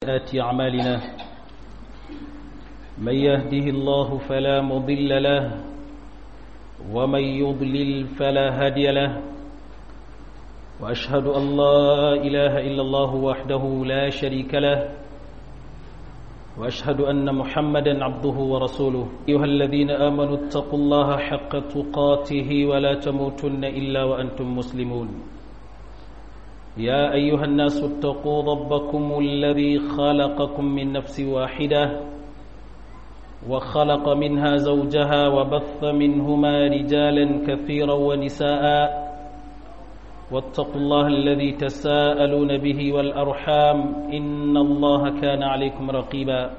آت أعمالنا من يهده الله فلا مضل له ومن يضلل فلا هادي له وأشهد أن لا إله إلا الله وحده لا شريك له وأشهد أن محمدا عبده ورسوله أيها الذين آمنوا اتقوا الله حق تقاته ولا تموتن إلا وأنتم مسلمون يا أيها الناس اتقوا ربكم الذي خلقكم من نفس واحدة وخلق منها زوجها وبث منهما رجالا كثيرا ونساء واتقوا الله الذي تساءلون به والأرحام إن الله كان عليكم رقيبا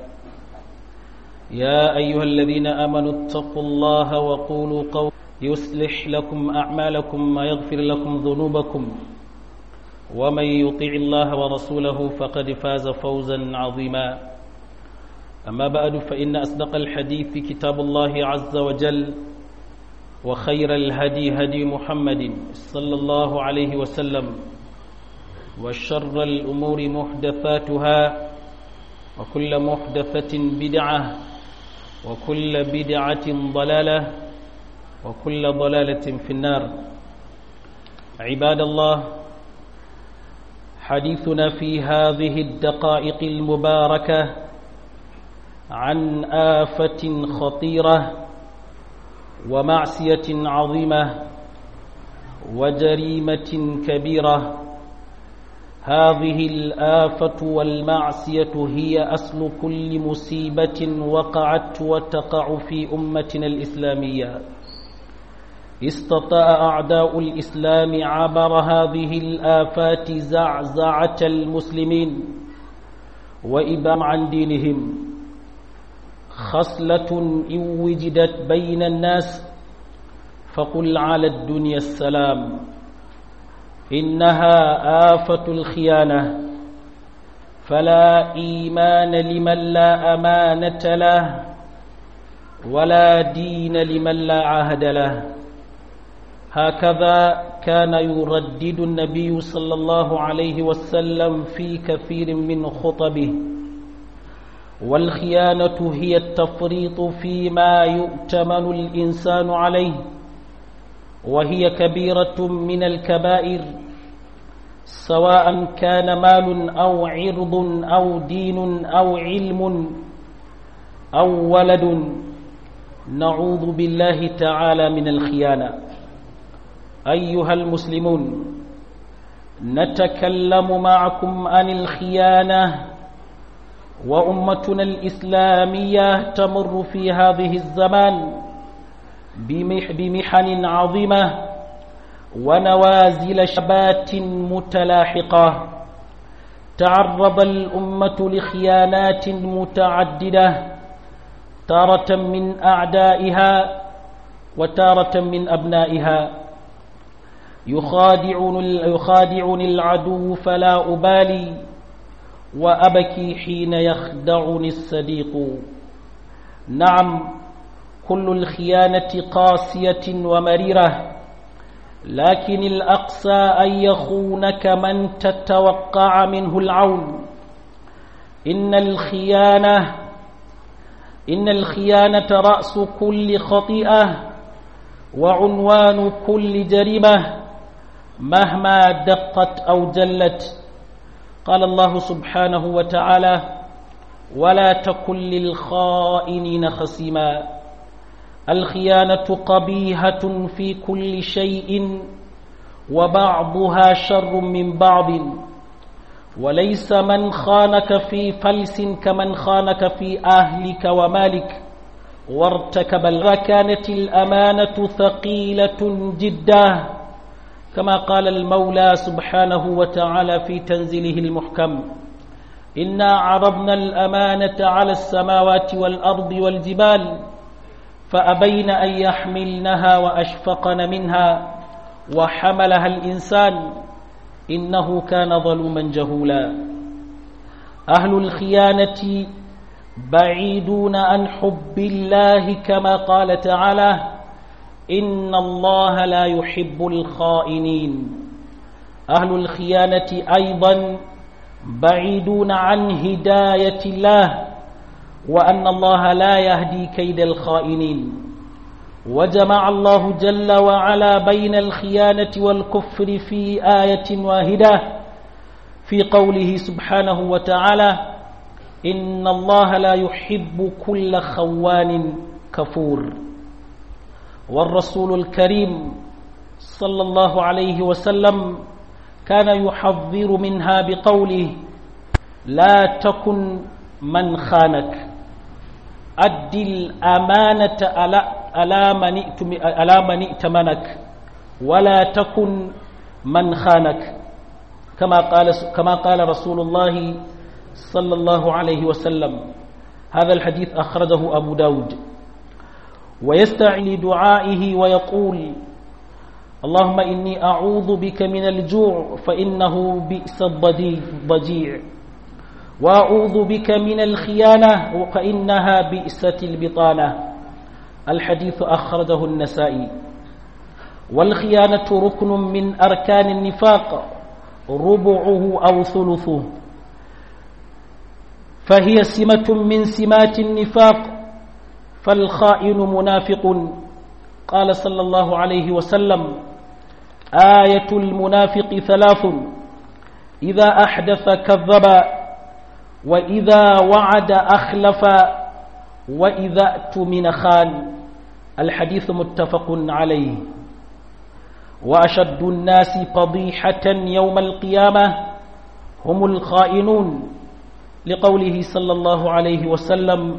يا أيها الذين آمنوا اتقوا الله وقولوا قول يصلح لكم أعمالكم ويغفر لكم ذنوبكم ومن يطع الله ورسوله فقد فاز فوزا عظيما أما بعد فإن أصدق الحديث كتاب الله عز وجل وخير الهدي هدي محمد صلى الله عليه وسلم وشر الأمور محدثاتها وكل محدثة بدعة وكل بدعة ضلالة وكل ضلالة في النار عباد الله حديثنا في هذه الدقائق المباركة عن آفة خطيرة ومعصية عظيمة وجريمة كبيرة هذه الآفة والمعصية هي أصل كل مصيبة وقعت وتقع في أمتنا الإسلامية استطاع أعداء الإسلام عبر هذه الآفات زعزعة المسلمين وإبام عن دينهم خصلة إن وجدت بين الناس فقل على الدنيا السلام إنها آفة الخيانة فلا إيمان لمن لا أمانة له ولا دين لمن لا عهد له هكذا كان يردد النبي صلى الله عليه وسلم في كثير من خطبه والخيانة هي التفريط فيما يؤتمن الإنسان عليه وهي كبيرة من الكبائر سواء كان مال أو عرض أو دين أو علم أو ولد نعوذ بالله تعالى من الخيانة أيها المسلمون نتكلم معكم عن الخيانة وأمتنا الإسلامية تمر في هذه الزمان بمح بمحن عظيمة ونوازل شبات متلاحقة تعرض الأمة لخيانات متعددة تارة من أعدائها وتارة من أبنائها يخادعون يخادعني العدو فلا أبالي وأبكي حين يخدعني الصديق نعم كل الخيانة قاسية ومريرة لكن الأقسى أن يخونك من تتوقع منه العون إن الخيانة إن الخيانة رأس كل خطيئة وعنوان كل جريمة مهما دقت أو جلت قال الله سبحانه وتعالى ولا تكن للخائنين خصيما الخيانة قبيهة في كل شيء وبعضها شر من بعض وليس من خانك في فلس كمن خانك في أهلك ومالك وارتكب كانت الأمانة ثقيلة جدا كما قال المولى سبحانه وتعالى في تنزيله المحكم إنا عرضنا الأمانة على السماوات والأرض والجبال فأبين أن يحملنها وأشفقن منها وحملها الإنسان إنه كان ظلوما جهولا أهل الخيانة بعيدون عن حب الله كما قال تعالى إن الله لا يحب الخائنين أهل الخيانة أيضا بعيدون عن هداية الله وأن الله لا يهدي كيد الخائنين وجمع الله جل وعلا بين الخيانة والكفر في آية واحدة في قوله سبحانه وتعالى إن الله لا يحب كل خوان كفور والرسول الكريم صلى الله عليه وسلم كان يحذر منها بقوله لا تكن من خانك أد الأمانة على من ائتمنك ولا تكن من خانك كما قال كما قال رسول الله صلى الله عليه وسلم هذا الحديث أخرجه أبو داود ويستعي لدعائه ويقول اللهم إني أعوذ بك من الجوع فإنه بئس الضجيع وأعوذ بك من الخيانة فإنها بئست البطانة الحديث أخرجه النسائي والخيانة ركن من أركان النفاق ربعه أو ثلثه فهي سمة من سمات النفاق فالخائن منافق قال صلى الله عليه وسلم آية المنافق ثلاث إذا أحدث كذب وإذا وعد أخلف وإذا اؤتمن خان الحديث متفق عليه وأشد الناس فضيحة يوم القيامة هم الخائنون لقوله صلى الله عليه وسلم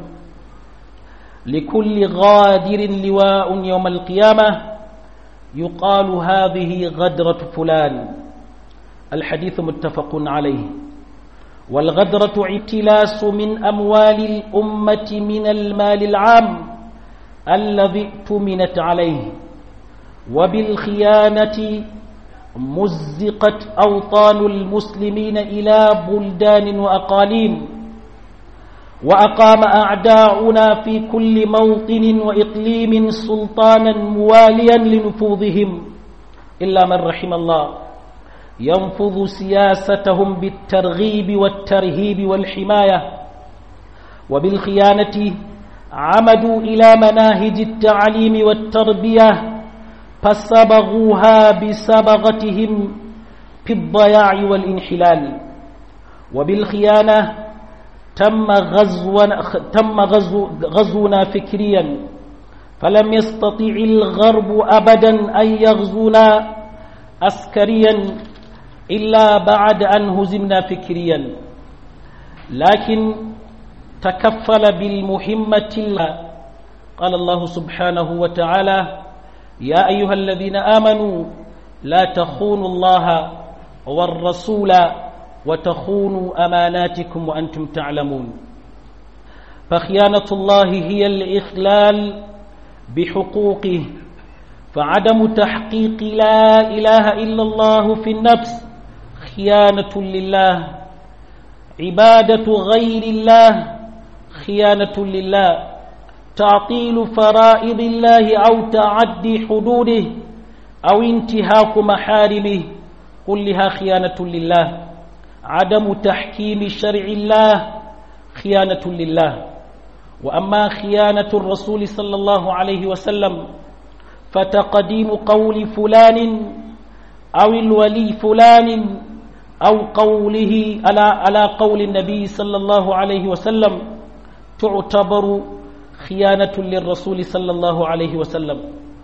لكل غادر لواء يوم القيامة يقال هذه غدرة فلان الحديث متفق عليه والغدرة اعتلاس من أموال الأمة من المال العام الذي اؤتمنت عليه وبالخيانة مزقت أوطان المسلمين إلى بلدان وأقاليم وأقام أعداؤنا في كل موطن وإقليم سلطانا مواليا لنفوذهم إلا من رحم الله ينفذ سياستهم بالترغيب والترهيب والحماية وبالخيانة عمدوا إلى مناهج التعليم والتربية فصبغوها بصبغتهم في الضياع والانحلال وبالخيانة تم غزو تم غزو غزونا فكريا فلم يستطع الغرب أبدا أن يغزونا عسكريا إلا بعد أن هزمنا فكريا لكن تكفل بالمهمة قال الله سبحانه وتعالى يا أيها الذين آمنوا لا تخونوا الله والرسول وتخونوا أماناتكم وأنتم تعلمون فخيانة الله هي الإخلال بحقوقه فعدم تحقيق لا إله إلا الله في النفس خيانة لله عبادة غير الله خيانة لله تعطيل فرائض الله أو تعدي حدوده أو انتهاك محارمه كلها خيانة لله عدم تحكيم شرع الله خيانة لله وأما خيانة الرسول صلى الله عليه وسلم فتقديم قول فلان أو الولي فلان أو قوله على على قول النبي صلى الله عليه وسلم تعتبر خيانة للرسول صلى الله عليه وسلم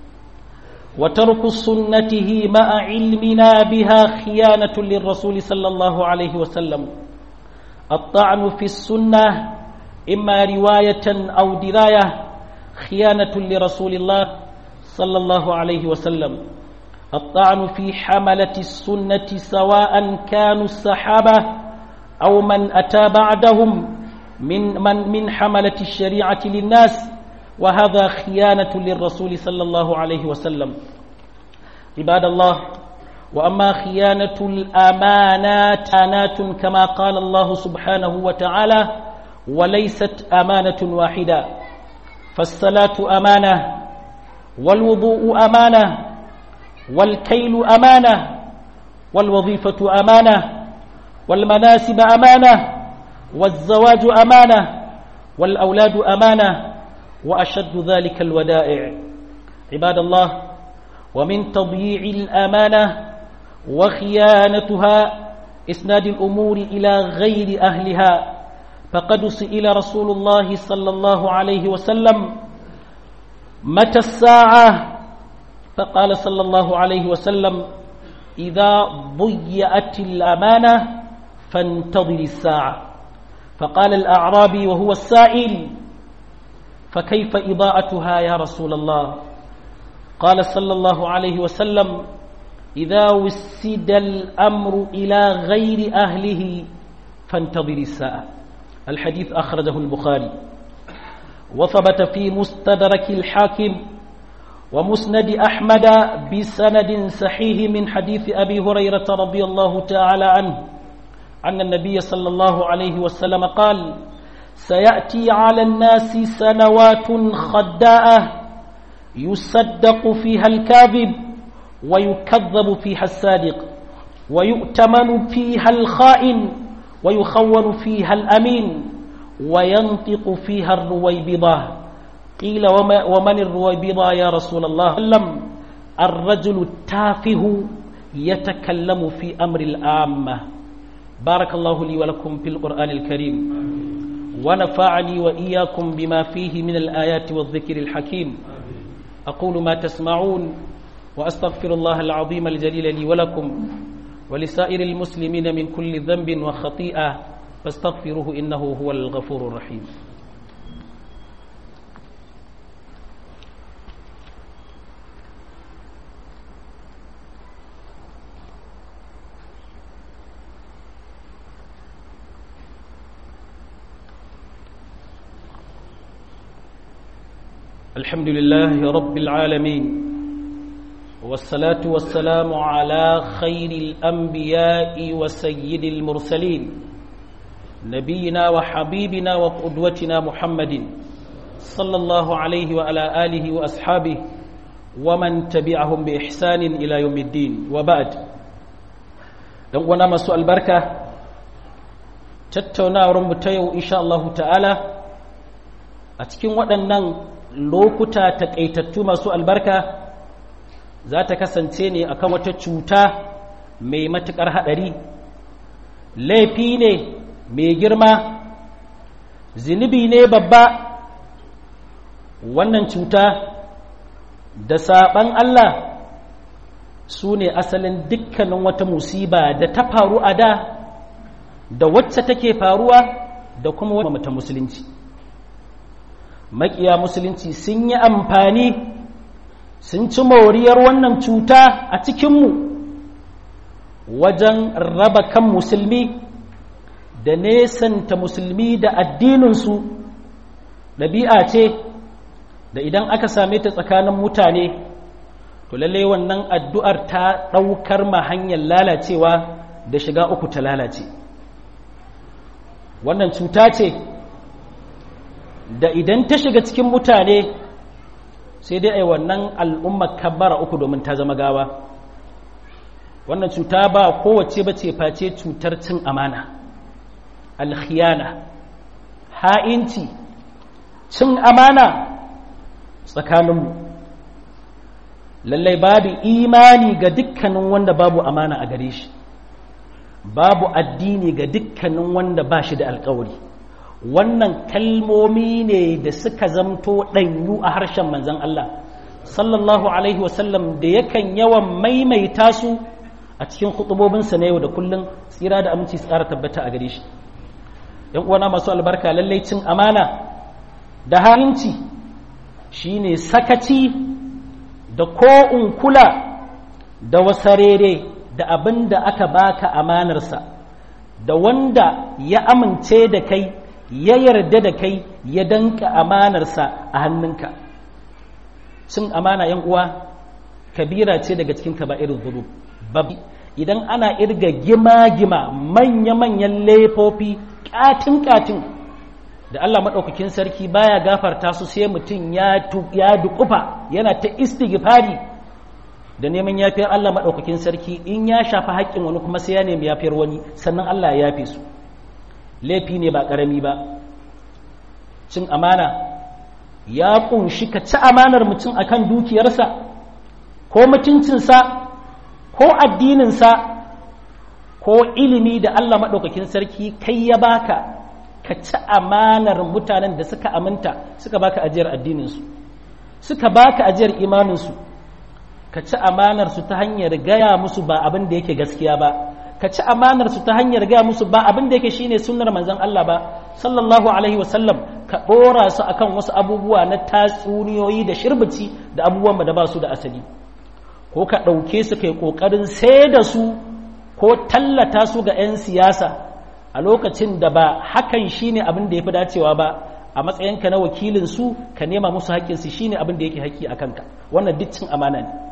وترك سنته مع علمنا بها خيانة للرسول صلى الله عليه وسلم الطعن في السنة إما رواية أو دراية خيانة لرسول الله صلى الله عليه وسلم الطعن في حملة السنة سواء كانوا الصحابة أو من أتى بعدهم من من من حملة الشريعة للناس وهذا خيانة للرسول صلى الله عليه وسلم عباد الله وأما خيانة الأمانات أمانات كما قال الله سبحانه وتعالى وليست أمانة واحدة فالصلاة أمانة والوضوء أمانة والكيل أمانة والوظيفة أمانة والمناسب أمانة والزواج أمانة والأولاد أمانة وأشد ذلك الودائع عباد الله ومن تضييع الأمانة وخيانتها إسناد الأمور إلى غير أهلها فقد سئل رسول الله صلى الله عليه وسلم متى الساعة فقال صلى الله عليه وسلم إذا ضيأت الأمانة فانتظر الساعة فقال الأعرابي وهو السائل فكيف إضاءتها يا رسول الله قال صلى الله عليه وسلم إذا وسد الأمر إلى غير أهله فانتظر الساعة الحديث أخرجه البخاري وثبت في مستدرك الحاكم ومسند أحمد بسند صحيح من حديث أبي هريرة رضي الله تعالى عنه أن النبي صلى الله عليه وسلم قال سيأتي على الناس سنوات خداءة يصدق فيها الكاذب ويكذب فيها الصادق ويؤتمن فيها الخائن ويخون فيها الأمين وينطق فيها الرويبضة قيل وما ومن الرويبضة يا رسول الله لم الرجل التافه يتكلم في أمر العامة بارك الله لي ولكم في القرآن الكريم ونفعني وإياكم بما فيه من الآيات والذكر الحكيم أقول ما تسمعون وأستغفر الله العظيم الجليل لي ولكم ولسائر المسلمين من كل ذنب وخطيئة فاستغفروه إنه هو الغفور الرحيم الحمد لله رب العالمين والصلاة والسلام على خير الأنبياء وسيد المرسلين نبينا وحبيبنا وقدوتنا محمد صلى الله عليه وعلى آله وأصحابه ومن تبعهم بإحسان إلى يوم الدين وبعد دعونا مسوء البركة تتونا ورمتيو إن شاء الله تعالى أتكين waɗannan lokuta taƙaitattu masu albarka za ta kasance ne akan wata cuta mai matuƙar haɗari laifi ne mai girma zunubi ne babba wannan cuta da saɓan Allah su ne asalin dukkanin wata musiba da ta faru a da da wacce take faruwa da kuma wata musulunci makiya musulunci sun yi amfani sun ci moriyar wannan cuta a cikinmu wajen raba kan musulmi da nesanta musulmi da addininsu ɗabi'a ce da idan aka same ta tsakanin mutane to lallai wannan addu'ar ta ɗaukar ma hanyar lalacewa da shiga uku ta lalace wannan cuta ce da idan ta shiga cikin mutane sai dai ai wannan al'ummar kabbara uku domin ta zama gawa wannan cuta ba kowace bace face cutar cin amana alkhiyana ha'inci cin amana tsakaninmu lallai babu imani ga dukkanin wanda babu amana a gare shi babu addini ga dukkanin wanda ba shi da alkawari wannan kalmomi ne da suka zamto ɗanyu a harshen manzan Allah sallallahu alaihi wasallam da yakan yawan maimaita su a cikin hutubobinsa na yau da kullum tsira da aminci tsara tabbata a gare shi yan uwana masu albarka lallai cin amana da halinci shine sakaci da ko'un kula da wasarere da abin da aka baka amanarsa da wanda ya amince da kai ya yarda da kai ya danka amanarsa a hannunka cin amana yan uwa kabira ce daga cikin kaba'ir dhunub babi idan ana irga gima-gima manya-manyan laifofi katin-katin da Allah maɗaukakin sarki baya gafarta su sai mutum ya dukufa yana ta istighfari da neman yafiyar Allah maɗaukakin sarki in ya shafi haƙƙin wani kuma sai ya nemi yafiyar wani sannan Allah ya yafe su laifi ne ba ƙarami ba cin amana ya ƙunshi ka ci amanar mutum akan dukiyarsa ko mutuncinsa ko addininsa ko ilimi da Allah maɗaukakin sarki kai ya baka ka ci amanar mutanen da suka aminta suka baka ajiyar addininsu suka baka ajiyar imaninsu ka ci amanarsu ta hanyar gaya musu ba abin da yake gaskiya ba ka ci amanarsu ta hanyar gaya musu ba abin da yake shine sunnar manzon Allah ba sallallahu alaihi wasallam ka ɗora su akan wasu abubuwa na tatsuniyoyi da shirbici da abubuwan da ba su da asali ko ka ɗauke su kai ƙoƙarin sai da su ko tallata su ga 'yan siyasa a lokacin da ba hakan shine abin da ya fi dacewa ba a matsayinka na wakilin su ka nema musu haƙƙinsu shine abin da yake haƙƙi a kanka wannan duk cin amana ne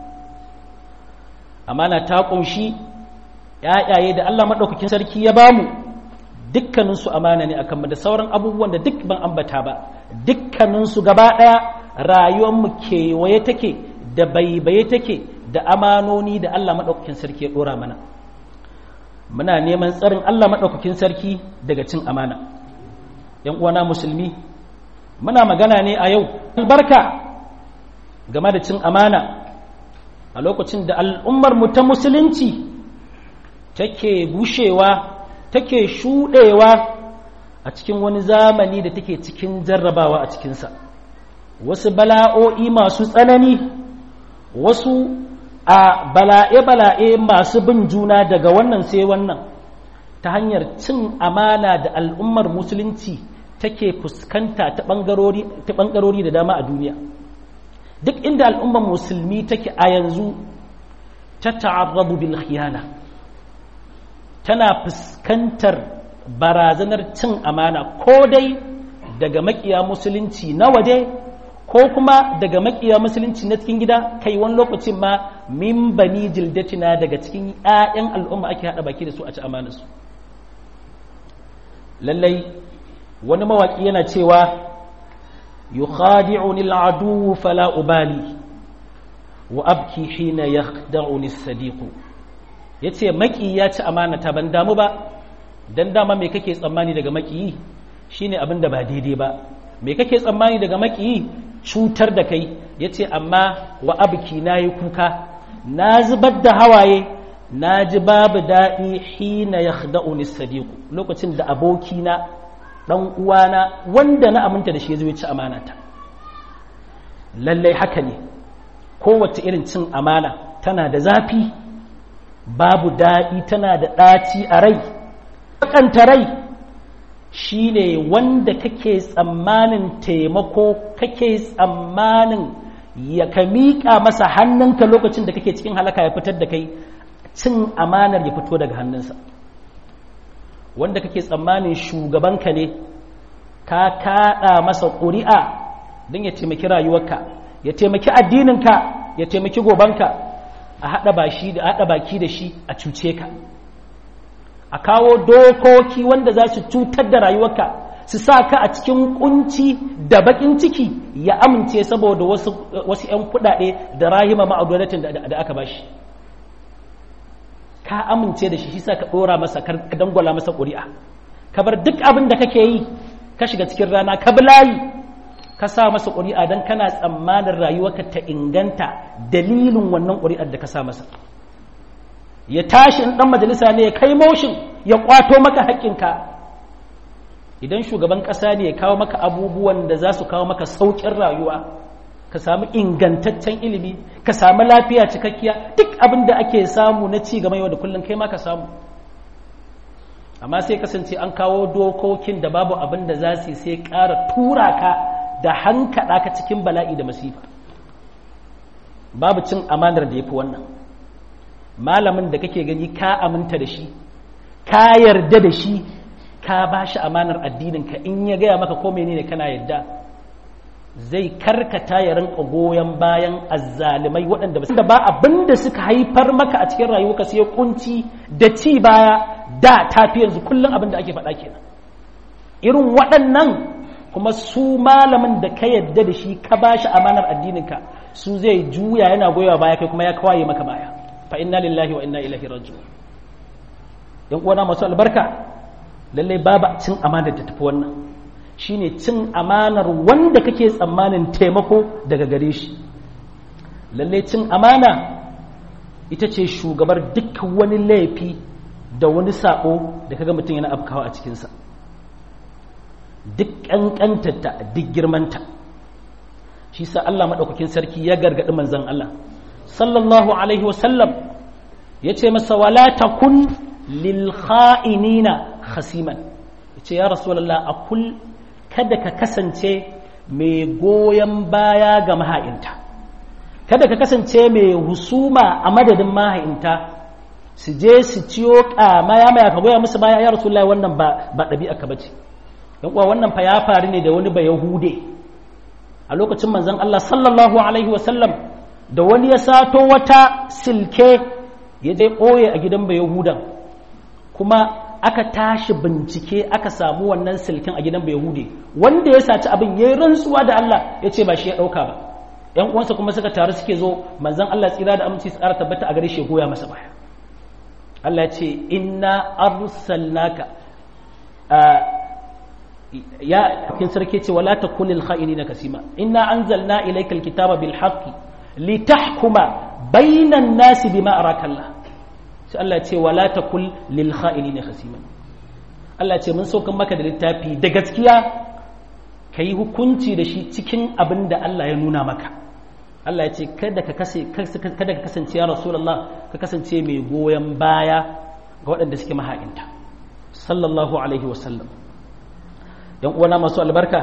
amana ta ƙunshi ‘ya'yaye da Allah maɗaukakin sarki ya bamu dukkaninsu amana ne akan da sauran abubuwan da duk ban ambata ba dukkaninsu gaba ɗaya rayuwarmu kewaye take da baibaye take da amanoni da Allah maɗaukakin sarki ya ɗora mana muna neman tsarin Allah maɗaukakin sarki daga cin amana ‘yan uwana musulmi muna magana ne a yau albarka game da cin amana a lokacin da al'ummar mu ta musulunci take gushewa take shuɗewa a cikin wani zamani da take cikin jarrabawa a cikinsa wasu bala'o'i masu tsanani wasu a bala'e-bala'e masu bin juna daga wannan sai wannan ta hanyar cin amana da al'ummar musulunci take fuskanta ta ɓangarori da dama a duniya duk inda al'ummar musulmi take a yanzu ta ta'arrabu bil khiyana tana fuskantar barazanar cin amana ko dai daga makiya musulunci na waje ko kuma daga makiya musulunci na cikin gida kai wani lokacin ma min bani jildatina daga cikin 'ya'yan al'umma ake haɗa baki da su a ci amanarsu lallai wani mawaƙi yana cewa yukhadi'uni al'adu fala ubali wa abki hina yakhda'uni as-sadiq yace maki ya ci amanata ban damu ba dan dama me kake tsammani daga maki shine abin da ba daidai ba me kake tsammani daga maki cutar da kai yace amma wa abki nayi kuka na zubar da hawaye na ji babu daɗi hina yakhda'uni as-sadiq lokacin da abokina dan uwana wanda na aminta da shi zai ci amanata lallai haka ne kowace irin cin amana tana da zafi babu daɗi tana da ɗaci a rai bakanta rai shine wanda kake tsammanin taimako kake tsammanin ya ka miƙa masa hannunka lokacin da kake cikin halaka ya fitar da kai cin amanar ya fito daga hannunsa wanda kake tsammanin shugabanka ne ka kaɗa masa ƙuri'a don ya taimaki rayuwarka ya taimaki addininka ya taimaki gobanka a haɗa baki da shi a cuce ka a kawo dokoki wanda za su cutar da rayuwarka su sa ka a cikin kunci da bakin ciki ya amince saboda wasu 'yan kuɗaɗe da rahima ma'audanatin da aka bashi ka amince da shi shi sa ka ɗora masa ka dangwala masa ƙuri'a ka bar duk abin da kake yi ka shiga cikin rana ka bi layi ka sa masa ƙuri'a don kana tsammanin rayuwarka ta inganta dalilin wannan ƙuri'ar da ka sa masa ya tashi in ɗan majalisa ne ya kai motion ya ƙwato maka haƙƙinka idan shugaban ƙasa ne ya kawo maka abubuwan da za su kawo maka sauƙin rayuwa ka samu ingantaccen ilimi ka samu lafiya cikakkiya duk abin da ake samu na ci gaba yau da kullum kai ma ka samu amma sai kasance an kawo dokokin da babu abin da za su sai ƙara tura ka da hankaɗa ka cikin bala'i da masifa babu cin amanar da ya fi wannan malamin da kake gani ka aminta da shi ka yarda da shi ka ba shi amanar addininka in ya gaya maka ko menene kana yarda zai karkata ya rinka goyon bayan azzalimai waɗanda ba ba abin da suka haifar maka a cikin rayuwarka sai kunci da ci baya da tafi yanzu kullum abin da ake faɗa kenan irin waɗannan kuma su malamin da ka yadda da shi ka ba shi amanar addininka su zai juya yana goyawa baya kai kuma ya kawaye maka baya fa inna lillahi wa inna ilaihi raji'un yan uwana masu albarka lalle babu cin amanar da tafi wannan shine cin amanar wanda kake tsammanin taimako daga gare shi lalle cin amana ita ce shugabar duk wani laifi da wani sabo da kaga mutum yana afkawa a cikinsa duk ƙanƙantarta duk girmanta shi sa Allah maɗaukakin sarki ya gargaɗi manzan Allah sallallahu alaihi wasallam ya ce masa wala takun lil kha'inina khasiman ya ce ya rasulallah a kul kada ka kasance mai goyon baya ga maha'inta kada ka kasance mai husuma a madadin maha'inta su je su ciyo ƙamaya maya ka goya musu baya ya rasulallah wannan ba ɗabi'a ka bace yan uwa wannan fa ya faru ne da wani ba yahude a lokacin manzon Allah sallallahu alaihi wasallam da wani ya sato wata silke ya dai ɓoye a gidan ba yahudan kuma aka tashi bincike aka samu wannan silken a gidan ba yahude wanda ya saci abin ya yi rantsuwa da Allah ya ce ba shi ya ɗauka ba yan uwansa kuma suka taru suke zo manzon Allah tsira da aminci su ƙara tabbata a gare shi goya masa baya Allah ya ce inna arsalnaka ya kin sarki ce wala takunil kha'inina kasima inna anzalna ilayka alkitaba bil haqqi litahkuma bainan nasi bima araka Allah sai Allah ce wala takul lil kha'inina kasima Allah ce mun saukan maka da littafi da gaskiya kai hukunci da shi cikin abin da Allah ya nuna maka Allah ya ce kada ka kada ka kasance ya rasulullah ka kasance mai goyon baya ga waɗanda suke maha'inta sallallahu alaihi wasallam yan uwana masu albarka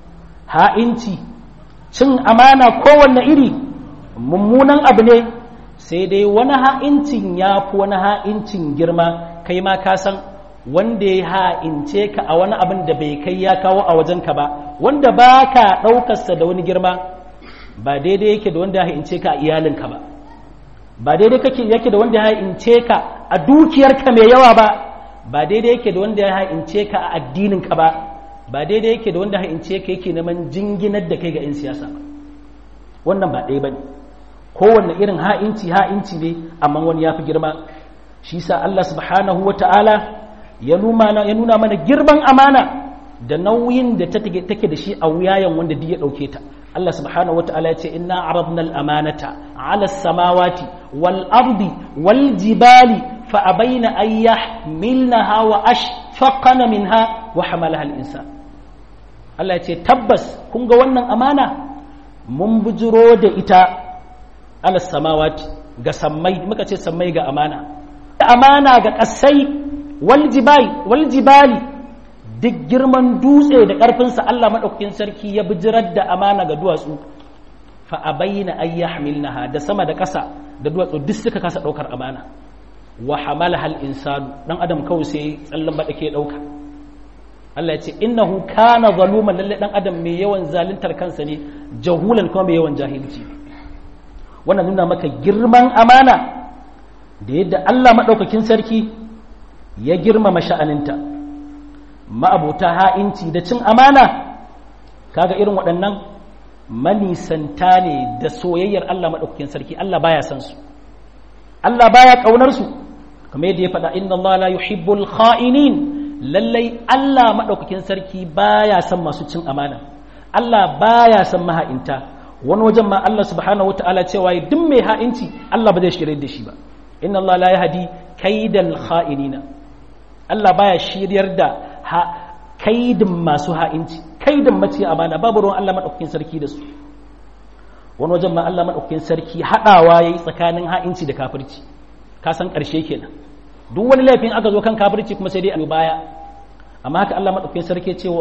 ha'inci cin amana kowanne iri mummunan abu ne sai dai wani ha'incin ya fi wani ha'incin girma kai ma ka san wanda ya ha'ince ka a wani abin da bai kai ya kawo a wajenka ba wanda ba ka ɗaukarsa da wani girma ba daidai yake da wanda ya ha'ince ka a iyalinka ba ba daidai yake da wanda ya ha'ince ka a dukiyarka mai yawa ba ba daidai yake da wanda ya ha'ince ka a addininka ba ba daidai yake da wanda ha'ince ka yake neman jinginar da kai ga 'yan siyasa ba wannan ba ɗaya ba ne kowanne irin ha'inci ha'inci ne amma wani ya fi girma shi sa Allah subhanahu wa ta'ala ya nuna mana girman amana da nauyin da take da shi a wuyayen wanda duk ya ɗauke ta Allah subhanahu wa ta'ala ya ce inna aradna al-amanata ala samawati wal ardi wal jibali fa abaina an yahmilnaha wa ashfaqana minha wa hamalaha al-insan Allah ya ce tabbas kun ga wannan amana mun bujiro da ita ala samawati ga sammai muka ce sammai ga amana amana ga kasai wal jibali duk girman dutse da ƙarfinsa Allah maɗaukakin sarki ya bijirar da amana ga duwatsu fa abayna ay yahmilnaha da sama da ƙasa da duwatsu duk suka kasa ɗaukar amana wa hamalaha al insanu dan adam kawai sai tsallan ba dake ɗauka Allah ya ce innahu kana zaluman lalle dan adam mai yawan zaluntar kansa ne jahulan kuma mai yawan jahilci wannan nuna maka girman amana da yadda Allah maɗaukakin sarki ya girmama sha'aninta ma'abuta ha'inci da cin amana kaga irin waɗannan manisanta ne da soyayyar Allah maɗaukakin sarki Allah baya san su Allah baya ƙaunar su kamar yadda ya faɗa inna Allah la yuhibbul kha'inin lallai Allah maɗaukakin sarki baya son masu cin amana Allah baya son maha'inta wani wajen ma Allah subhanahu wata'ala cewa duk mai ha'inci Allah ba zai shirye da shi ba inna Allah la yahdi kaidal kha'inina Allah baya shiryar da kaidin masu ha'inci kaidin mace amana babu ruwan Allah madaukakin sarki da su wani wajen ma Allah madaukakin sarki hadawa yayi tsakanin ha'inci da kafirci ka san karshe kenan duk wani laifin aka zo kan kafirci kuma sai dai a baya amma haka Allah madaukakin sarki ce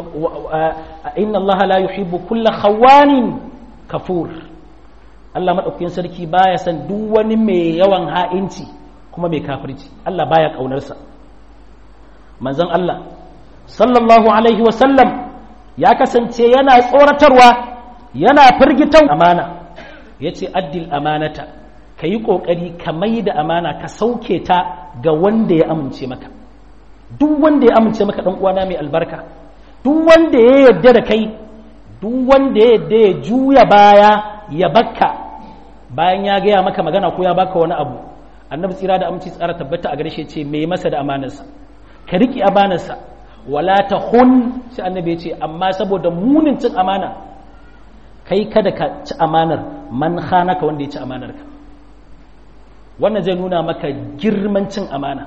inna Allah la yuhibbu kulla khawanin kafur Allah madaukakin sarki baya san duk wani mai yawan ha'inci kuma mai kafirci Allah baya kaunarsa manzon Allah sallallahu alaihi wasallam ya kasance yana tsoratarwa yana firgitan amana ya ce addil amanata ka yi ƙoƙari ka mai da amana ka sauke ta ga wanda ya amince maka duk wanda ya amince maka ɗan uwana mai albarka duk wanda ya yarda da kai duk wanda ya yarda ya juya baya ya bakka bayan ya gaya maka magana ko ya baka wani abu annabi tsira da aminci tsara tabbata a gare shi ce mai masa da amanarsa ka riƙe amanarsa wala ta hun sai annabi ya ce amma saboda munin cin amana kai kada ka ci amanar man ka wanda ya ci amanar ka wannan zai nuna maka girman cin amana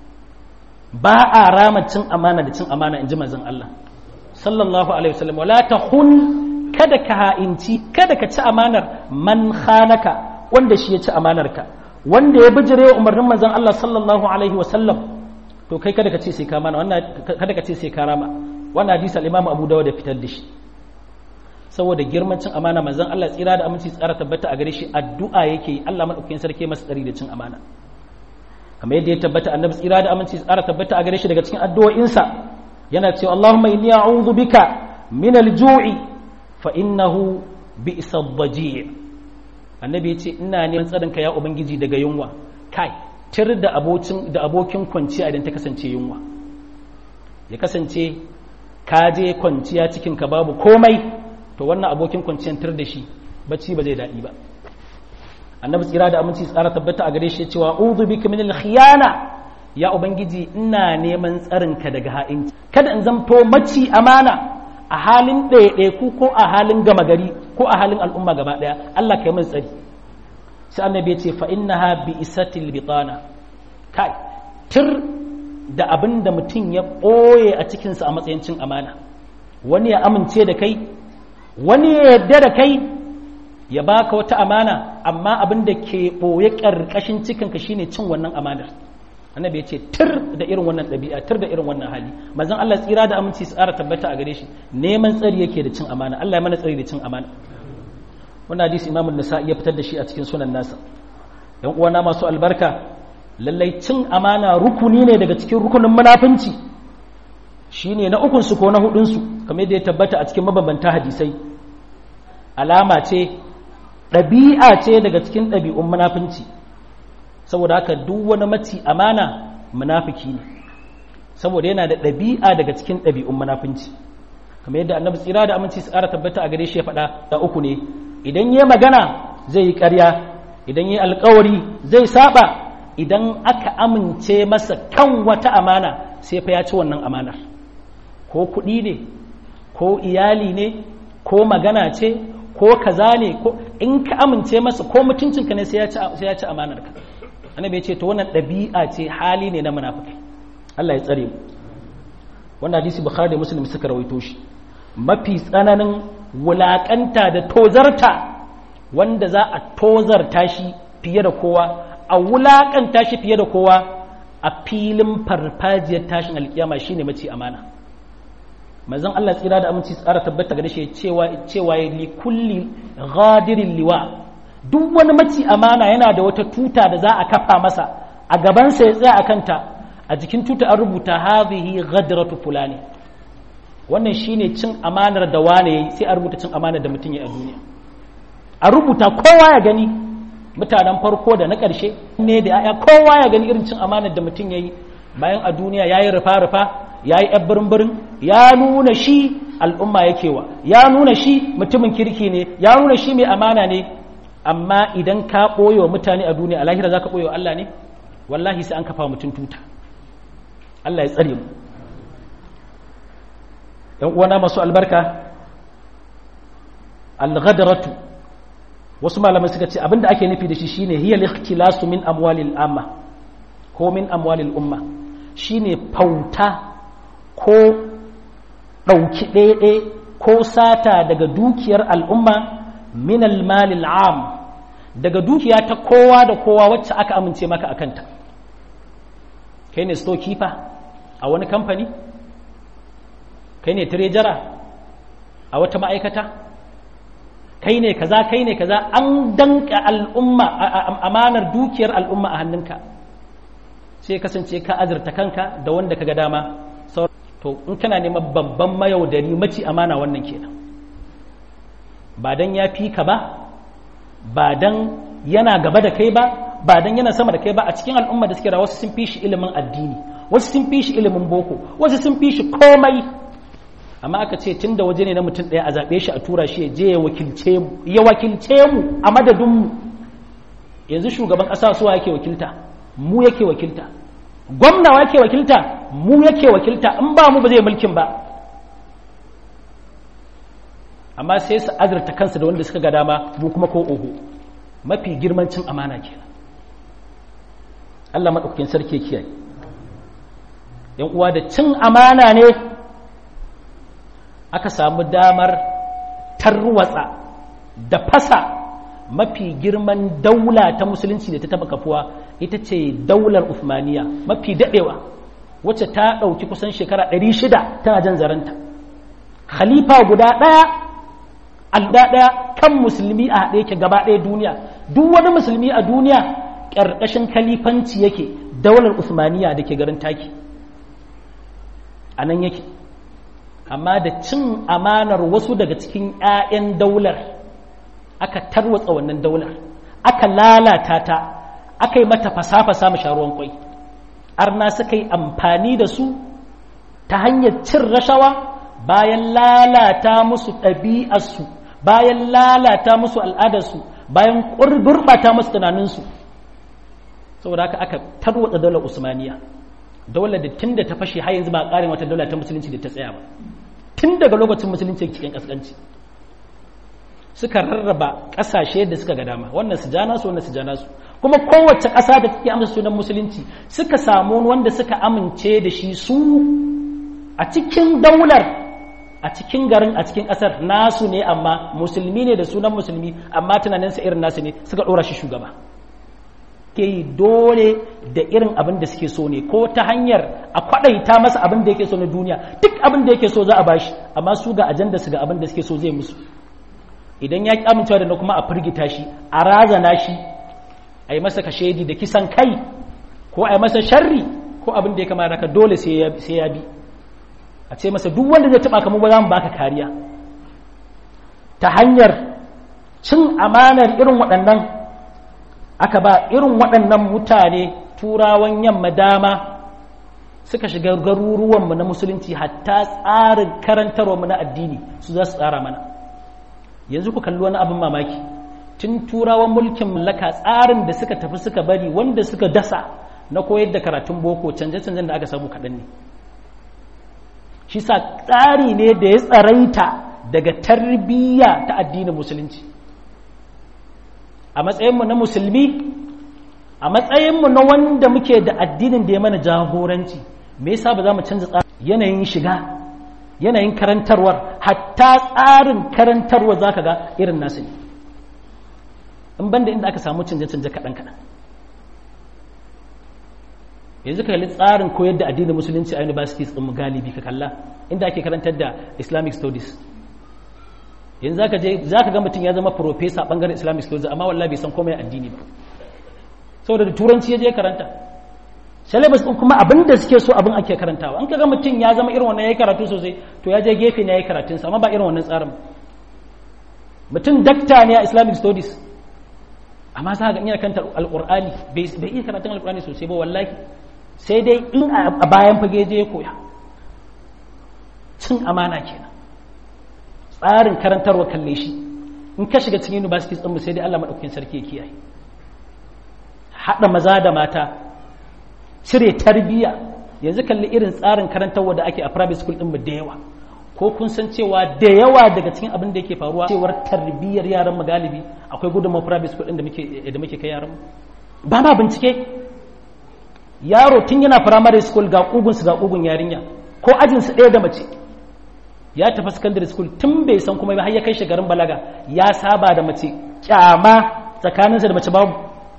ba a rama cin amana da cin amana in ji manzon Allah sallallahu alaihi wasallam wala ta hun kada ka ha'inci kada ka ci amanar man khanaka wanda shi ya ci amanar ka wanda ya bijire umarnin manzon Allah sallallahu alaihi wasallam to kai kada ka ce sai ka mana wannan kada ka ce sai ka rama wannan hadisi al-Imam Abu Dawud da fitar da shi saboda girman cin amana manzon Allah tsira da aminci tsara tabbata a gare shi addu'a yake yi Allah madaukakin sarki masa tsari da cin amana kamar yadda ya tabbata annabi tsira da aminci tsara tabbata a gare shi daga cikin addu'o'insa yana cewa Allahumma inni a'udhu bika min al-ju'i fa innahu bi'sa ad-daji' annabi ya ce ina neman tsarinka ya ubangiji daga yunwa kai tir da abokin da abokin kwanciya idan ta kasance yunwa ya kasance ka je kwanciya cikin ka babu komai to wannan abokin kwanciyan tir da shi bacci ba zai daɗi ba annabi tsira da aminci tsara tabbata a gare shi ya cewa udhu bika min al-khiyana ya ubangiji ina neman tsarinka daga ha'inci kada in zamto maci amana a halin ɗaiɗaiku ko a halin gama gari ko a halin al'umma gaba ɗaya Allah ka yi min tsari sai annabi ya ce fa innaha bi isatil bitana kai tir da abin da mutum ya ɓoye a cikinsa a matsayin cin amana wani ya amince da kai wani ya yarda da kai ya baka wata amana amma abin da ke ɓoye ƙarƙashin cikinka shine cin wannan amanar annabi ya ce tir da irin wannan ɗabi'a tir da irin wannan hali manzon Allah tsira da aminci su tsara tabbata a gare shi neman tsari yake da cin amana Allah ya mana tsari da cin amana wannan hadisi imamu nisa ya fitar da shi a cikin sunan nasa yan uwana masu albarka lallai cin amana rukuni ne daga cikin rukunin munafunci shine na ukun su ko na hudun su kamar yadda ya tabbata a cikin mabambanta hadisai alama ce ɗabi'a ce daga cikin ɗabi'un munafunci saboda haka duk wani maci amana munafiki ne saboda yana da ɗabi'a daga cikin ɗabi'un munafunci kamar yadda annabi tsira da aminci su ƙara tabbata a gare shi ya faɗa da uku ne idan yi magana zai yi ƙarya idan yi alkawari zai saba idan aka amince masa kan wata amana sai fa ya ci wannan amanar ko kuɗi ne ko iyali ne ko magana ce ko kaza ne ko in ka amince masa ko mutuncinka ne sai ya ci amanar ka annabi ya ce to wannan ɗabi'a ce hali ne na munafikai Allah ya tsare mu wannan hadisi bukhari da muslim suka rawaito shi mafi tsananin wulaƙanta da tozarta wanda za a tozarta shi fiye da kowa a wulaƙanta shi fiye da kowa a filin farfajiyar tashin alkiyama shine mace amana manzon Allah tsira da aminci tsara tabbata ga shi cewa cewa li kulli ghadirin liwa duk wani maci amana yana da wata tuta da za a kafa masa a gabansa ya tsaya a kanta a jikin tuta an rubuta hadhihi ghadratu fulani wannan shine cin amanar da wane yayi sai a rubuta cin amanar da mutum ya a duniya a rubuta kowa ya gani mutanen farko da na ƙarshe ne da ya kowa ya gani irin cin amanar da mutum yayi bayan a duniya yayi rufa rufa yayi yan birin ya nuna shi al'umma yake wa ya nuna shi mutumin kirki ne ya nuna shi mai amana ne amma idan ka ɓoye wa mutane a duniya a lahira za ka ɓoye wa Allah ne wallahi sai an kafa mutum tuta Allah ya tsare mu ‘yan uwana masu albarka al-ghadaratu wasu malamai suka ce abinda ake nufi da shi shine hiyal ikhtilasu min amwalil amma ko min amwalil umma shine fauta ko ɗauki ɗaiɗe ko sata daga dukiyar al'umma min al-malil am daga dukiya ta kowa da kowa wacce aka amince maka akanta kai ne storekeeper a wani kamfani kai ne trejara a wata ma'aikata kai ne kaza kai ne kaza an danka al'umma amanar dukiyar al'umma a hannunka sai kasance ka azurta kanka da wanda ka ga dama to in kana neman babban mayaudari maci amana wannan kenan ba dan ya fi ka ba ba dan yana gaba da kai ba ba dan yana sama da kai ba a cikin al'umma da suke da wasu sun fi shi ilimin addini wasu sun fi shi ilimin boko wasu sun fi shi komai amma aka ce tun da waje ne na mutum ɗaya a zaɓe shi a tura shi ya je ya wakilce mu ya wakilce mu a madadinmu yanzu shugaban ƙasa suwa yake wakilta mu yake wakilta gwamna yake wakilta mu yake wakilta in ba mu ba zai mulkin ba amma sai su azurta kansu da wanda suka ga dama mu kuma ko oho mafi girman cin amana kenan Allah maɗaukakin sarki kiyaye yan uwa da cin amana ne aka samu damar tarwatsa da fasa mafi girman daula ta musulunci da ta taba kafuwa ita ce daular Uthmaniya mafi daɗewa wacce ta ɗauki kusan shekara 600 tana jan zaranta khalifa guda ɗaya alda ɗaya kan musulmi a haɗe yake gaba ɗaya duniya duk wani musulmi a duniya ƙarƙashin khalifanci yake daular Uthmaniya da ke garin taki a nan yake amma da cin amanar wasu daga cikin 'ya'yan daular aka tarwatsa wannan daular aka lalata ta aka yi mata fasa-fasa masharuwan kwai arna suka yi amfani da su ta hanyar cin rashawa bayan lalata musu ɗabi'arsu bayan lalata musu al'adarsu bayan gurɓata musu tunaninsu saboda haka aka tarwatsa daular usmaniya daular da tun da ta fashe har yanzu ba a ƙarin wata daular ta musulunci da ta tsaya ba tun daga lokacin musulunci cikin ƙasƙanci suka rarraba ƙasashe da suka ga dama wannan su jana su wannan su jana su kuma kowace ƙasa da take amsa sunan musulunci suka samu wanda suka amince da shi su a cikin daular a cikin garin a cikin ƙasar nasu ne amma musulmi ne da sunan musulmi amma tunaninsa irin nasu ne suka ɗora shi shugaba ke yi dole da irin abin da suke so ne ko ta hanyar a kwaɗaita masa abin da yake so na duniya duk abin da yake so za a bashi amma su ga ajanda su ga abin da suke so zai musu idan ya ƙi amincewa da na kuma a firgita shi a razana shi a yi masa kashedi da kisan kai ko a yi masa sharri ko abin da ya kamata ka dole sai ya bi a ce masa duk wanda zai taɓa kamar ba za mu baka kariya ta hanyar cin amanar irin waɗannan aka ba irin waɗannan mutane turawan yamma dama suka shiga garuruwanmu na musulunci hatta tsarin karantarwarmu na addini su za su tsara mana yanzu ku kalli wani abin mamaki tun turawan mulkin mallaka tsarin da suka tafi suka bari wanda suka dasa na koyar da karatun boko canje-canjen da aka samu kaɗan ne shi sa tsari ne da ya tsaraita daga tarbiyya ta addinin musulunci a matsayinmu na musulmi a matsayinmu na wanda muke da addinin da ya mana jagoranci me yasa ba za mu canza tsarin yanayin shiga yanayin karantarwar hatta tsarin karantarwar za ka ga irin nasu ne in banda inda aka samu canje-canje kaɗan-kaɗan yanzu ka kalli tsarin koyar da addinin musulunci a universities ɗin galibi ka kalla inda ake karantar da islamic studies yanzu za ka ga mutum ya zama profesa ɓangaren islamic studies amma wallah bai san komai addini ba saboda da turanci ya je karanta syllabus ɗin kuma abin da suke so abin ake karantawa an ka ga mutum ya zama irin wannan ya yi karatu sosai to ya je gefe ne ya yi karatunsa amma ba irin wannan tsarin mutum dakta ne a islamic studies amma za ga iya kanta alƙur'ani bai iya karatun alƙur'ani sosai ba wallahi sai dai in a bayan fage je ya koya cin amana kenan tsarin karantarwa kalle shi in ka shiga cikin universities ɗinmu sai dai Allah maɗaukakin sarki ya kiyaye haɗa maza da mata cire tarbiyya yanzu kalli irin tsarin karantarwa da ake a private school ɗinmu da yawa ko kun san cewa da yawa daga cikin abin da yake faruwa cewar tarbiyyar yaran mu galibi akwai gudunmawar private school ɗin da muke da muke kai yaran ba ma bincike yaro tun yana primary school ga kugunsu ga kugun yarinya ko ajinsu ɗaya da mace ya tafi secondary school tun bai san kuma har ya kai shi garin balaga ya saba da mace kyama tsakaninsa da mace babu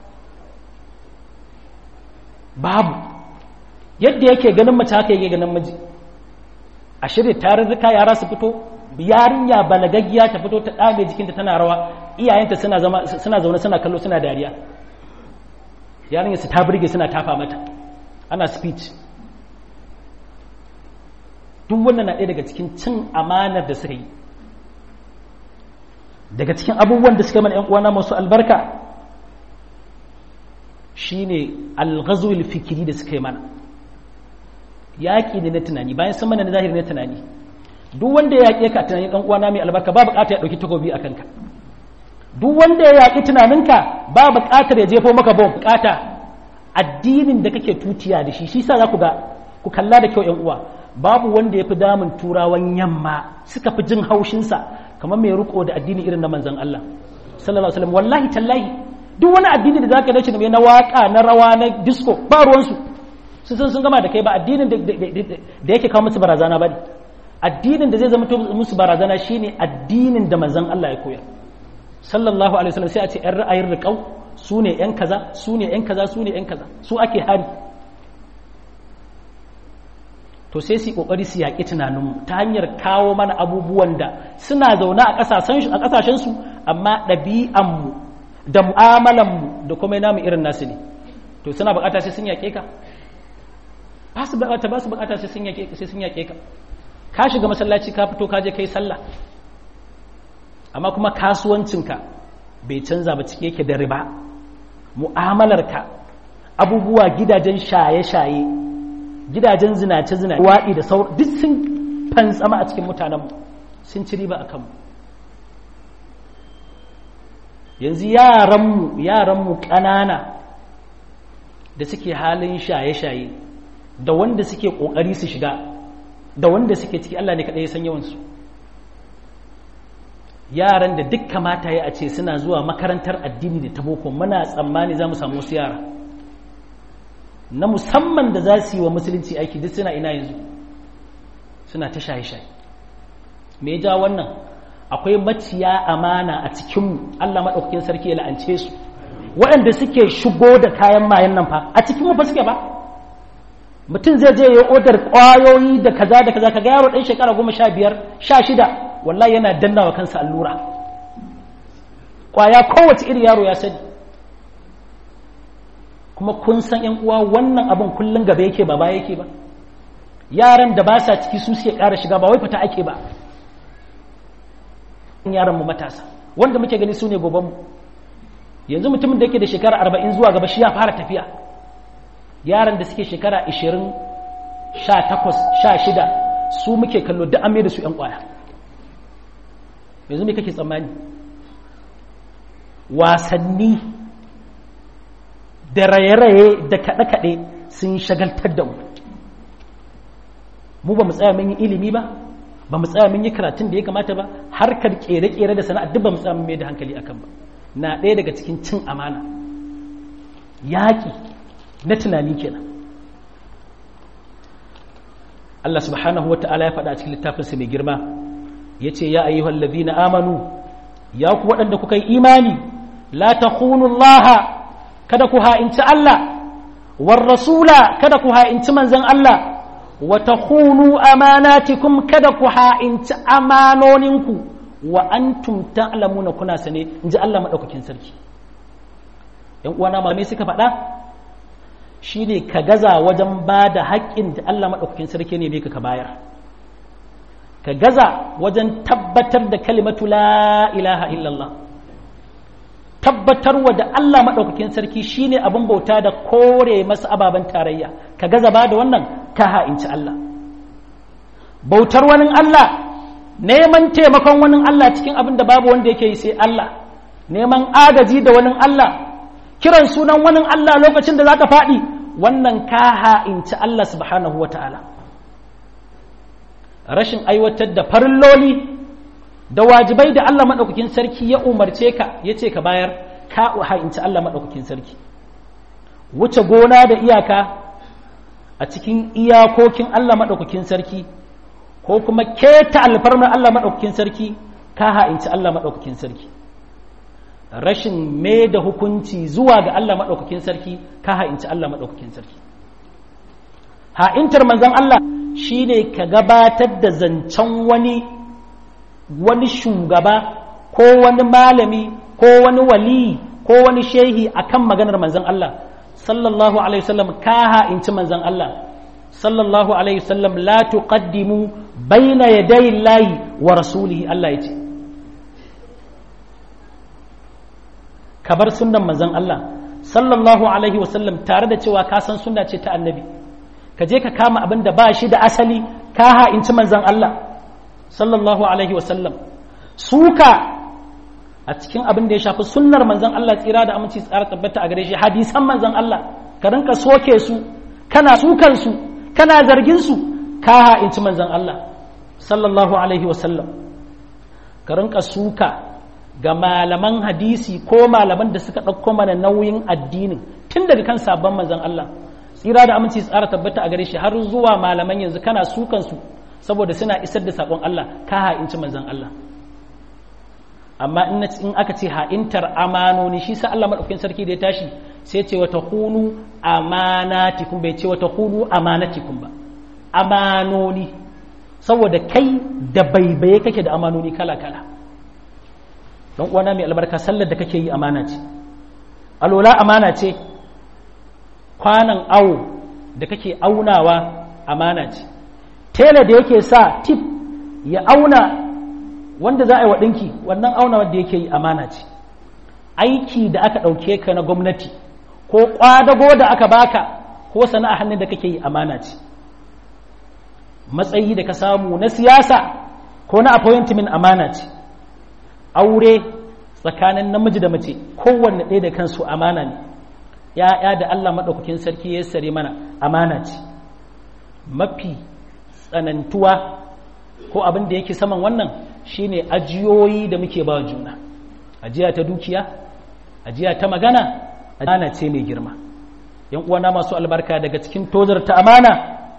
babu yadda yake ganin mace haka yake ganin miji a shirya tarurruka yara su fito yarinya balagaggiya ta fito ta ɗame jikinta tana rawa iyayenta suna zaune suna kallo suna dariya yarinya su ta burge suna tafa mata ana speech duk wannan na ɗaya daga cikin cin amanar da suka yi daga cikin abubuwan da suka mana 'yan uwana masu albarka shine alghazul fikiri da suka yi mana yaƙi ne na tunani bayan sun mana na zahiri na tunani duk wanda ya yaƙe ka tunani ɗan uwana mai albarka ba buƙata ya ɗauki takobi a kanka duk wanda ya yaƙi tunaninka ba buƙatar ya jefo maka bom buƙata addinin da kake tutiya da shi shi sa za ku ga ku kalla da kyau yan uwa babu wanda ya fi damun turawan yamma suka fi jin haushinsa kamar mai riko da addini irin na manzon Allah sallallahu alaihi wasallam wallahi tallahi duk wani addini da zaka dace da na waka na rawa na disco ba ruwansu su sun sun gama da kai ba addinin da yake kawo musu barazana ba ne addinin da zai zama musu barazana shine addinin da manzon Allah ya koyar sallallahu alaihi wasallam sai a ce yan ra'ayin riƙau su ne yan kaza su ne yan kaza su ne yan kaza su ake hari to sai su kokari su yaƙi tunaninmu ta hanyar kawo mana abubuwan da suna zaune a ƙasashen su amma ɗabi'anmu da mu'amalanmu da kuma namu irin nasu ne to suna buƙata sai sun yaƙe ka ba su buƙata ba su buƙata sai sun yaƙe sai sun yaƙe ka ka shiga masallaci ka fito ka je kai sallah amma kuma kasuwancinka bai canza ba cike yake da riba mu'amalarka abubuwa gidajen shaye-shaye gidajen zinace-zinace waɗi da sauran duk sun fantsama a cikin mutanenmu sun ci riba a kanmu yanzu yaranmu yaranmu ƙanana da suke halin shaye-shaye da wanda suke ƙoƙari su shiga da wanda suke ciki Allah ne kaɗai ya san yawansu yaran da duk kamata ya a ce suna zuwa makarantar addini da ta boko muna tsammani za mu samu wasu yara na musamman da za su yi wa musulunci aiki duk suna ina yanzu suna ta shaye-shaye me ya ja wannan akwai maciya amana a cikinmu Allah maɗaukakin sarki ya la'ance su waɗanda suke shigo da kayan mayan nan fa a cikinmu fa suke ba mutum zai je ya odar ƙwayoyi da kaza da kaza kaga yaro ɗan shekara goma sha biyar sha shida wallahi yana danna wa kansa allura ƙwaya kowace iri yaro ya sani kuma kun san yan uwa wannan abin kullum gaba yake ba baya yake ba yaran da ba sa ciki su suke ƙara shiga ba wai fita ake ba yaran mu matasa wanda muke gani su ne goban mu yanzu mutumin da yake da shekara arba'in zuwa gaba shi ya fara tafiya yaran da suke shekara ashirin sha takwas sha shida su muke kallo duk an da su yan kwaya yanzu me kake tsammani wasanni da raye-raye da kaɗe-kaɗe sun shagaltar da mu mu ba mu tsaya mun yi ilimi ba ba mu tsaya mun yi karatun da ya kamata ba harkar ƙere-ƙere da sana'a duk ba mu tsaya mun mai da hankali akan ba na ɗaya daga cikin cin amana yaƙi na tunani kenan Allah subhanahu wata'ala ya faɗa a cikin littafinsa mai girma ya ce ya ayyuhal ladhina amanu ya ku waɗanda kuka yi imani la takhunu Allah kada ku ha'inci Allah war rasula kada ku ha'inci manzon Allah wa takhunu amanatikum kada ku ha'inci amanoninku wa antum ta'lamuna kuna sane inji Allah madaukakin sarki yan uwana malamai suka faɗa shine ka gaza wajen ba da haƙƙin da Allah madaukakin sarki ne bai ka bayar ka gaza wajen tabbatar da kalimatu la ilaha illallah tabbatarwa da Allah maɗaukakin sarki shine abin bauta da kore masa ababen tarayya ka gaza ba da wannan ka ha'inci Allah bautar wani Allah neman taimakon wani Allah cikin abin da babu wanda yake yi sai Allah neman agaji da wani Allah kiran sunan wani Allah lokacin da zaka faɗi wannan ka ha'inci Allah subhanahu wata'ala rashin aiwatar da farilloli da wajibai da Allah maɗaukakin sarki ya umarce ka ya ce ka bayar ka ha'inci Allah maɗaukakin sarki wuce gona da iyaka a cikin iyakokin Allah maɗaukakin sarki ko kuma keta alfarmar Allah maɗaukakin sarki ka ha'inci Allah maɗaukakin sarki rashin mai da hukunci zuwa ga Allah maɗaukakin sarki ka ha'inci Allah maɗaukakin sarki ha'intar manzon Allah shine ka gabatar da zancen wani wani shugaba ko wani malami ko wani wali ko wani shehi akan maganar manzon Allah sallallahu alaihi wasallam ka ha'inci manzon Allah sallallahu alaihi wasallam la tuqaddimu baina yaday Allahi wa rasulihi Allah yace ka bar sunnan manzon Allah sallallahu alaihi wasallam tare da cewa ka san sunna ce ta annabi ka je ka kama abin da ba shi da asali ka ha'inci manzon Allah sallallahu alaihi wasallam suka a cikin abin da ya shafi sunnar manzon Allah tsira da aminci tsara tabbata a gare shi hadisan manzon Allah ka rinka soke su kana sukan su kana zargin su ka ha'inci manzon Allah sallallahu alaihi wasallam ka rinka suka ga malaman hadisi ko malaman da suka ɗauko mana nauyin addinin tun daga kan sabon manzon Allah tsira da aminci tsara tabbata a gare shi har zuwa malaman yanzu kana sukan su saboda suna isar da sakon Allah ka ha'inci manzon Allah amma in aka ce ha'intar amanoni shi sa Allah madaukakin sarki da ya tashi sai ce wata hunu amanatikum bai ce wata hunu amanatikum ba amanoni saboda kai da baibaye kake da amanoni kala kala don uwana mai albarka sallar da kake yi amana ce alola amana ce kwanan awo da kake aunawa amana ce tela da yake sa tip ya auna wanda za a yi wa ɗinki wannan auna wanda yake yi amana ce aiki da aka ɗauke ka na gwamnati ko ƙwadago da aka baka ko sana'a hannun da kake yi amana ce matsayi da ka samu na siyasa ko na appointment amana ce aure tsakanin namiji da mace kowanne ɗaya da kansu amana ne ya'ya da Allah maɗaukakin sarki ya sare mana amana ce mafi tsanantuwa ko abin da yake saman wannan shine ajiyoyi da muke ba juna ajiya ta dukiya ajiya ta magana amana ce mai girma yan uwana masu albarka daga cikin tozar ta amana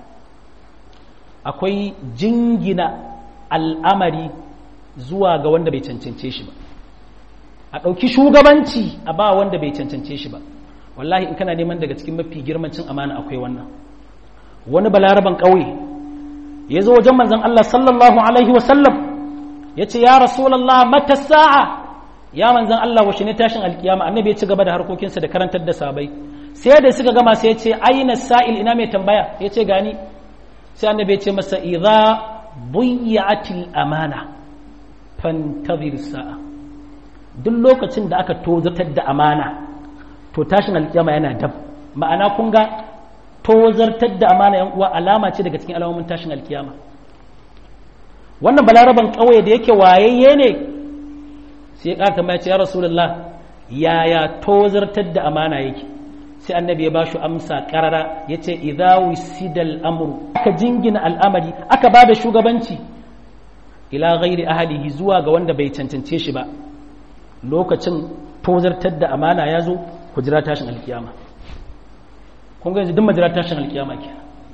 akwai jingina al'amari zuwa ga wanda bai cancance shi ba a ɗauki shugabanci a ba wanda bai cancance shi ba wallahi in kana neman daga cikin mafi girmancin amana akwai wannan wani balaraban ƙauye ya zo wajen manzan Allah sallallahu alaihi wasallam ya ce ya rasulallah mata sa'a ya manzan Allah washe ne tashin alkiyama annabi ya ci gaba da harkokinsa da karantar da sabai sai da suka gama sai ya ce aina sa'il ina mai tambaya ya ce gani sai annabi ya ce masa idza buyi'atil amana fantazir sa'a duk lokacin da aka tozatar da amana to tashin alkiyama yana dab ma'ana kun ga tozartar da amana yan uwa alama ce daga cikin alamomin tashin alkiyama wannan balaraban ƙauye da yake wayayye ne sai ya ƙara tambaya ce ya rasulullah yaya tozartar da amana yake sai annabi ya bashi amsa karara ya ce idza wisidal amru aka jingina al'amari aka ba da shugabanci ila ghairi ahlihi zuwa ga wanda bai cancance shi ba lokacin tozartar da amana ya zo ku jira tashin alkiyama kun ga yanzu duk majira tashin alkiyama ke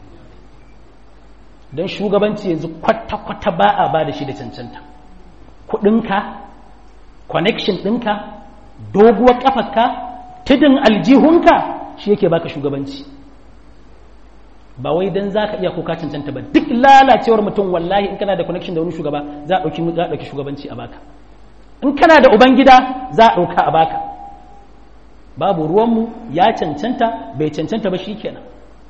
don shugabanci yanzu kwata-kwata ba a ba da shi da cancanta kudinka connection ɗinka doguwar ƙafarka tudun aljihunka shi yake baka shugabanci ba wai don za ka iya kuka cancanta ba duk lalacewar mutum wallahi in kana da connection da wani shugaba za a ɗauki shugabanci a baka in kana da ubangida za a ɗauka a baka babu ruwanmu ya cancanta bai cancanta ba shi kenan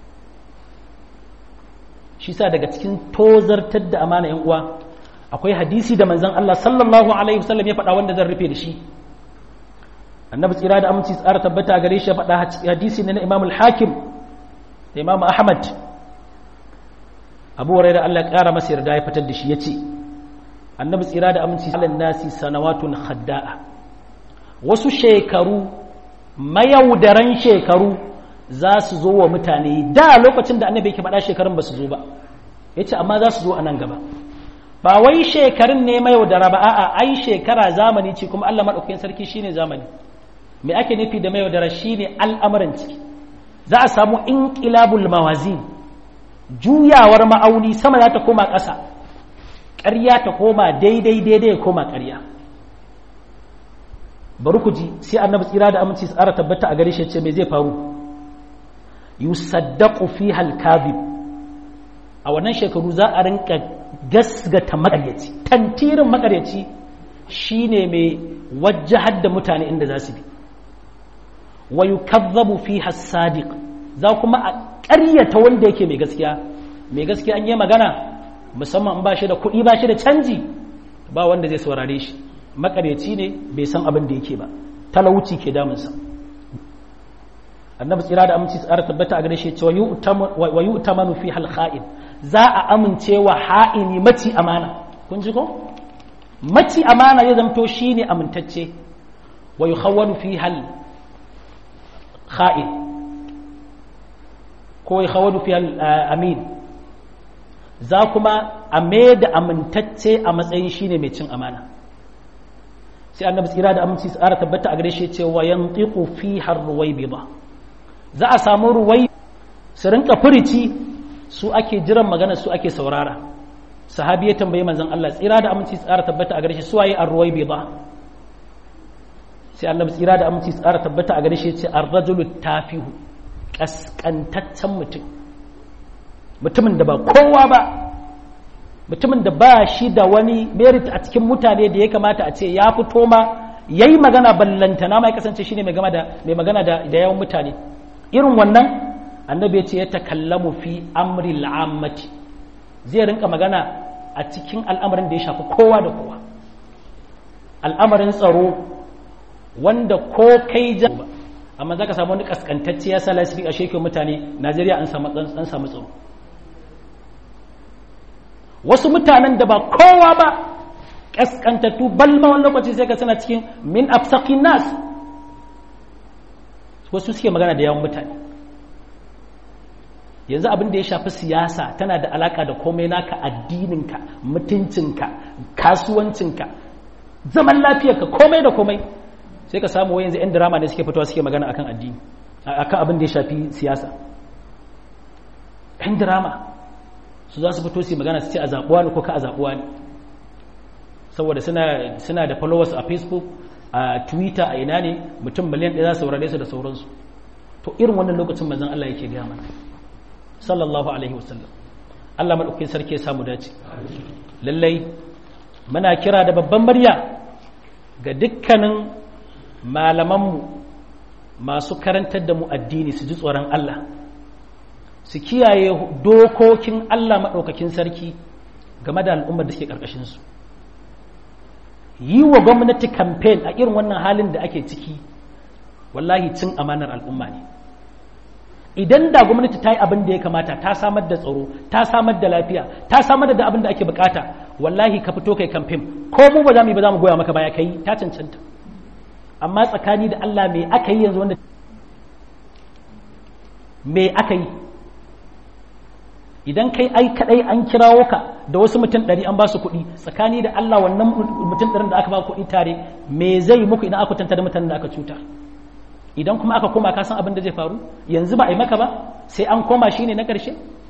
shi sa daga cikin tozartar da amana yan uwa akwai hadisi da manzon Allah sallallahu alaihi wasallam ya faɗa wanda zan rufe da shi annabi tsira da aminci tsara tabbata gare shi ya faɗa hadisi ne na imam al-hakim da imam ahmad abu hurairah Allah ya ƙara masa yarda ya fitar da shi ya ce annabi tsira da aminci sallan nasi sanawatun khadda'a wasu shekaru mayaudaran shekaru za su zo wa mutane da lokacin da annabi yake faɗa shekarun ba su zo ba ya ce amma za su zo a nan gaba ba wai shekarun ne mayaudara ba a'a ai shekara zamani ce kuma Allah maɗaukakin sarki shine zamani me ake nufi da mayaudara shine al'amuran ciki za a samu inqilabul mawazin juyawar ma'auni sama za ta koma ƙasa ƙarya ta koma daidai daidai ya koma ƙarya bari ku ji sai annabi tsira da aminci tsara tabbata a gare shi ce me zai faru yusaddaqu fiha al-kadhib a wannan shekaru za a rinka gasgata makaryaci tantirin makaryaci shine mai wajahar da mutane inda za su bi wa yukazzabu fiha as-sadiq za kuma a ƙaryata wanda yake mai gaskiya mai gaskiya an yi magana musamman ba shi da kuɗi ba shi da canji ba wanda zai saurare shi makaryaci ne bai san abin da yake ba talauci ke damunsa annabi tsira da aminci tsara tabbata a gare shi cewa wa yu'tamanu fi hal kha'in za a amince wa ha'ini maci amana kun ji ko maci amana ya zamto shine amintacce wa yukhawwanu fi hal kha'in ko yukhawwanu fi hal amin za kuma a da amintacce a matsayin shine mai cin amana sai annabi tsira da aminci tsara tabbata a gare shi cewa yantiqu fi har ruwaybida za a samu ruwai su rinka furici su ake jiran magana su ake saurara sahabi ya tambayi manzon Allah tsira da aminci tsara tabbata a gare shi su waye ar-ruwaybida sai annabi tsira da aminci tsara tabbata a gare shi ya ce ar-rajulu tafihu kaskantaccen mutum mutumin da ba kowa ba mutumin da ba shi da wani merit a cikin mutane da ya kamata a ce ya fito ma ya yi magana ballantana ma ya kasance shi ne mai magana da yawan mutane irin wannan annabi ya ce ya takallamu fi amri al'ammati zai rinka magana a cikin al'amarin da ya shafi kowa da kowa al'amarin tsaro wanda ko kai ja amma za ka samu wani kaskantacce ya sa lasfi a shekin mutane najeriya an samu tsaro wasu mutanen da ba kowa ba ƙasƙantattu balma wani lokaci sai ka sana cikin min afsakin nas wasu suke magana da yawan mutane yanzu abin da ya shafi siyasa tana da alaka da komai naka addininka mutuncinka kasuwancinka zaman lafiyarka komai da komai sai ka samu yanzu 'yan drama ne suke fitowa suke magana akan addini akan abin da ya shafi siyasa 'yan drama su za su fito su magana su ce a zaɓuwa ne ko ka a zaɓuwa ne saboda suna da followers a facebook a twitter a ina ne mutum miliyan ɗaya za su saurare su da sauransu to irin wannan lokacin manzon Allah yake gaya mana sallallahu alaihi wasallam Allah madaukakin sarki ya samu dace lallai muna kira da babban murya ga dukkanin malamanmu masu karantar da mu addini su ji tsoron Allah su kiyaye dokokin Allah maɗaukakin sarki game da al'ummar da suke ƙarƙashinsu yi wa gwamnati kamfen a irin wannan halin da ake ciki wallahi cin amanar al'umma ne idan da gwamnati ta yi abin da ya kamata ta samar da tsaro ta samar da lafiya ta samar da abin da ake bukata wallahi ka fito kai kamfen ko mu ba za mu yi ba za mu goya maka baya kai ta cancanta amma tsakani da Allah me aka yi yanzu wanda me aka yi idan kai ai kadai an kirawo ka da wasu mutum ɗari an ba su kuɗi tsakani da Allah wannan mutum ɗarin da aka ba kuɗi tare me zai muku idan aka tanta da mutanen da aka cuta idan kuma aka koma ka san abin da zai faru yanzu ba a yi maka ba sai an koma shi ne na ƙarshe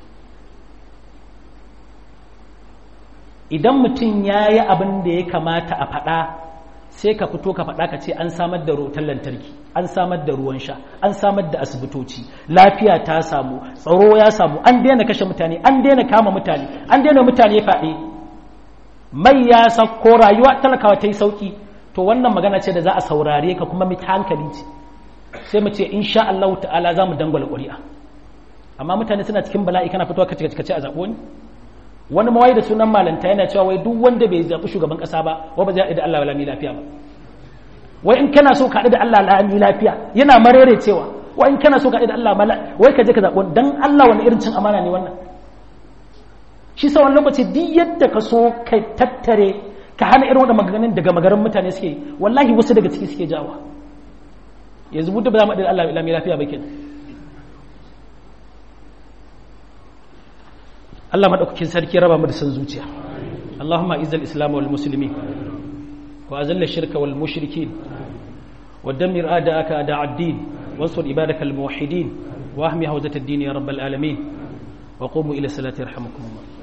idan mutum ya yi abin da ya kamata a faɗa sai ka fito ka faɗa ka ce an samar da wutar lantarki an samar da ruwan sha an samar da asibitoci lafiya ta samu tsaro ya samu an daina kashe mutane an daina kama mutane an daina mutane faɗe mai ya sauko rayuwa talakawa ta yi sauki to wannan magana ce da za a saurare ka kuma mita hankali ce sai mu ce insha Allah ta'ala za mu dangwala ƙuri'a amma mutane suna cikin bala'i kana fitowa ka kace a zaɓo ni wani mawai da sunan malanta yana cewa wai duk wanda bai zaɓi shugaban ƙasa ba wa ba zai haɗu da Allah lami lafiya ba wai in kana so ka haɗu da Allah lami lafiya yana marere cewa wai in kana so ka haɗu da Allah wai ka je ka zaɓi dan Allah wani irin cin amana ne wannan shi sa wani lokaci duk yadda ka so ka tattare ka hana irin wannan maganganun daga magaran mutane suke wallahi wasu daga ciki suke jawa yanzu mu da ba za mu haɗu da Allah lami lafiya ba kenan Allah madaukakin sarki raba mu da san zuciya Allahumma izzal islam wal muslimin wa azalla shirka wal mushrikin wa dammir a'da'aka a'da'ad din wansur ibadakal muwahhidin wa ahmi hawzat ad-din ya rabbal alamin wa qumu ila salati yarhamukumullah